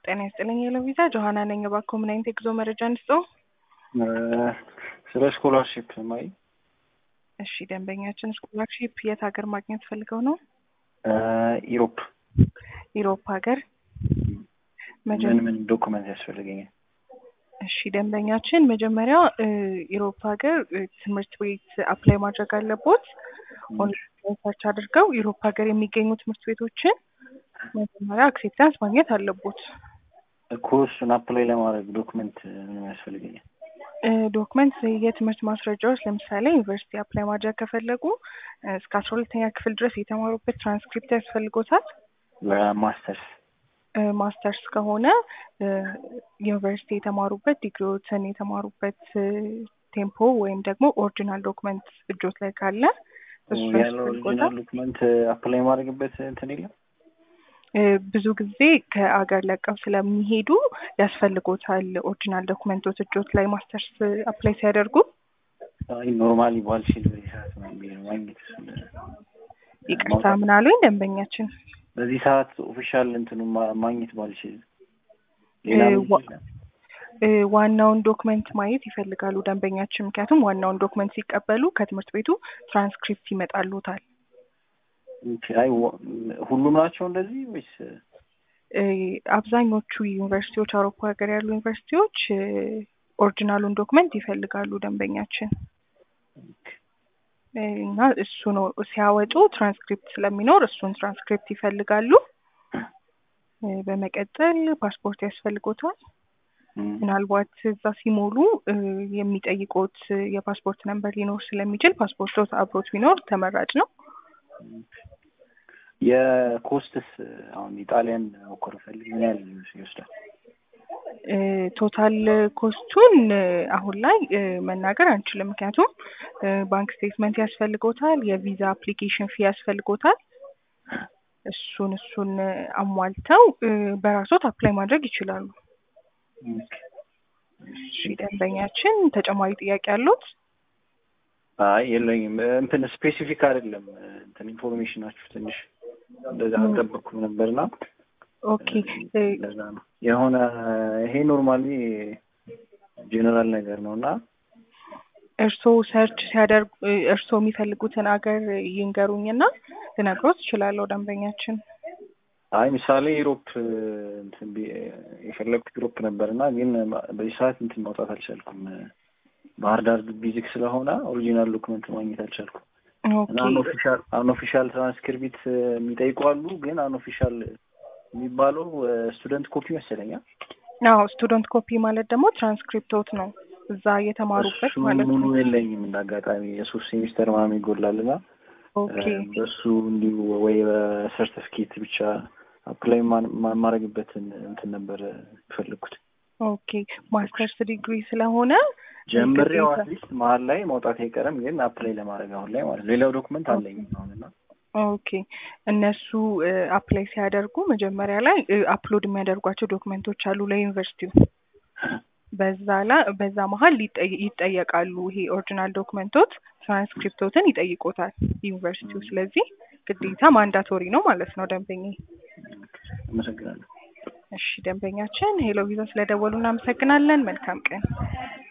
ጤና ይስጥልኝ የለቪዛ ጆሀና ነኝ። እባክዎ ምን አይነት የጉዞ መረጃ እንስጠው? ስለ ስኮላርሽፕ ማይ እሺ ደንበኛችን ስኮላርሺፕ የት ሀገር ማግኘት ፈልገው ነው? ኢሮፕ ኢሮፕ ሀገር ምን ምን ዶኩመንት ያስፈልገኛል? እሺ ደንበኛችን መጀመሪያ ኢሮፕ ሀገር ትምህርት ቤት አፕላይ ማድረግ አለቦት። ኦንላይን ሰርች አድርገው ኢሮፕ ሀገር የሚገኙ ትምህርት ቤቶችን መጀመሪያ አክሴፕታንስ ማግኘት አለቦት። እኮ እሱን አፕላይ ለማድረግ ዶክመንት ምን ያስፈልገኛል? ዶክመንት የትምህርት ማስረጃዎች ለምሳሌ ዩኒቨርሲቲ አፕላይ ማድረግ ከፈለጉ እስከ አስራ ሁለተኛ ክፍል ድረስ የተማሩበት ትራንስክሪፕት ያስፈልጎታል። ለማስተርስ ማስተርስ ከሆነ ዩኒቨርሲቲ የተማሩበት ዲግሪዎትን የተማሩበት ቴምፖ ወይም ደግሞ ኦሪጂናል ዶክመንት እጆት ላይ ካለ እሱ ያለው ኦሪጂናል ዶክመንት አፕላይ ማድረግበት እንትን የለም። ብዙ ጊዜ ከአገር ለቀው ስለሚሄዱ ያስፈልጎታል ኦሪጂናል ዶክመንቶች እጆት ላይ ማስተርስ አፕላይ ሲያደርጉ። አይ ኖርማሊ ባልችል በዚህ ሰዓት ነው የሚለው ማግኘት እሱን ይቅርታ ምን አሉኝ ደንበኛችን? በዚህ ሰዓት ኦፊሻል እንትኑ ማግኘት ባልችል ሌላ ዋናውን ዶክመንት ማየት ይፈልጋሉ ደንበኛችን። ምክንያቱም ዋናውን ዶክመንት ሲቀበሉ ከትምህርት ቤቱ ትራንስክሪፕት ይመጣሉታል። አይ ሁሉም ናቸው እንደዚህ ወይስ? አብዛኞቹ ዩኒቨርሲቲዎች አውሮፓ ሀገር ያሉ ዩኒቨርሲቲዎች ኦሪጂናሉን ዶክመንት ይፈልጋሉ ደንበኛችን እና እሱ ነው ሲያወጡ ትራንስክሪፕት ስለሚኖር እሱን ትራንስክሪፕት ይፈልጋሉ። በመቀጠል ፓስፖርት ያስፈልጎታል። ምናልባት እዛ ሲሞሉ የሚጠይቁት የፓስፖርት ነንበር ሊኖር ስለሚችል ፓስፖርቶት አብሮት ቢኖር ተመራጭ ነው። የኮስትስ አሁን ኢጣሊያን ሞከር ፈልግ ምን ያህል ይወስዳል? ቶታል ኮስቱን አሁን ላይ መናገር አንችልም። ምክንያቱም ባንክ ስቴትመንት ያስፈልጎታል፣ የቪዛ አፕሊኬሽን ፊ ያስፈልጎታል። እሱን እሱን አሟልተው በራሶት አፕላይ ማድረግ ይችላሉ። እሺ ደንበኛችን ተጨማሪ ጥያቄ አሉት? አይ የለኝም። እንትን ስፔሲፊክ አይደለም እንትን ኢንፎርሜሽናችሁ ትንሽ እንደዛ አልጠበኩም ነበርና ኦኬ ለዛ ነው የሆነ ይሄ ኖርማሊ ጄኔራል ነገር ነው እና እርስዎ ሰርች ሲያደርጉ እርስዎ የሚፈልጉትን አገር ይንገሩኝና ልነግሮት እችላለሁ ደንበኛችን። አይ ምሳሌ ዩሮፕ እንትን የፈለግኩት ዩሮፕ ነበር እና ግን በዚህ ሰዓት እንትን ማውጣት አልቻልኩም። ባህር ዳር ቢዚክ ስለሆነ ኦሪጂናል ዶክመንት ማግኘት አልቻልኩም። እና አንኦፊሻል አንኦፊሻል ትራንስክሪፕት የሚጠይቁ አሉ፣ ግን አንኦፊሻል የሚባለው ስቱደንት ኮፒ መሰለኛል። አዎ ስቱደንት ኮፒ ማለት ደግሞ ትራንስክሪፕቶት ነው እዛ የተማሩበት ማለት ነው። ሙሉ የለኝም እንደ አጋጣሚ የሶስት ሴሚስተር ምናምን ይጎላል እና ኦኬ በሱ እንዲሁ ወይ በሰርቲፊኬት ብቻ አፕላይ ማድረግበትን እንትን ነበር የፈለግኩት። ኦኬ ማስተርስ ዲግሪ ስለሆነ ጀምሬው አትሊስት መሀል ላይ መውጣት አይቀርም፣ ግን አፕላይ ለማድረግ አሁን ላይ ማለት ሌላው ዶክመንት አለኝ አሁንና ኦኬ እነሱ አፕላይ ሲያደርጉ መጀመሪያ ላይ አፕሎድ የሚያደርጓቸው ዶክመንቶች አሉ ለዩኒቨርሲቲው። በዛ ላይ በዛ መሀል ይጠየቃሉ። ይሄ ኦሪጂናል ዶክመንቶች ትራንስክሪፕቶትን ይጠይቆታል ዩኒቨርሲቲው። ስለዚህ ግዴታ ማንዳቶሪ ነው ማለት ነው ደንበኛ። አመሰግናለሁ። እሺ ደንበኛችን ሄሎ ቪዛ ስለደወሉ እናመሰግናለን። መልካም ቀን።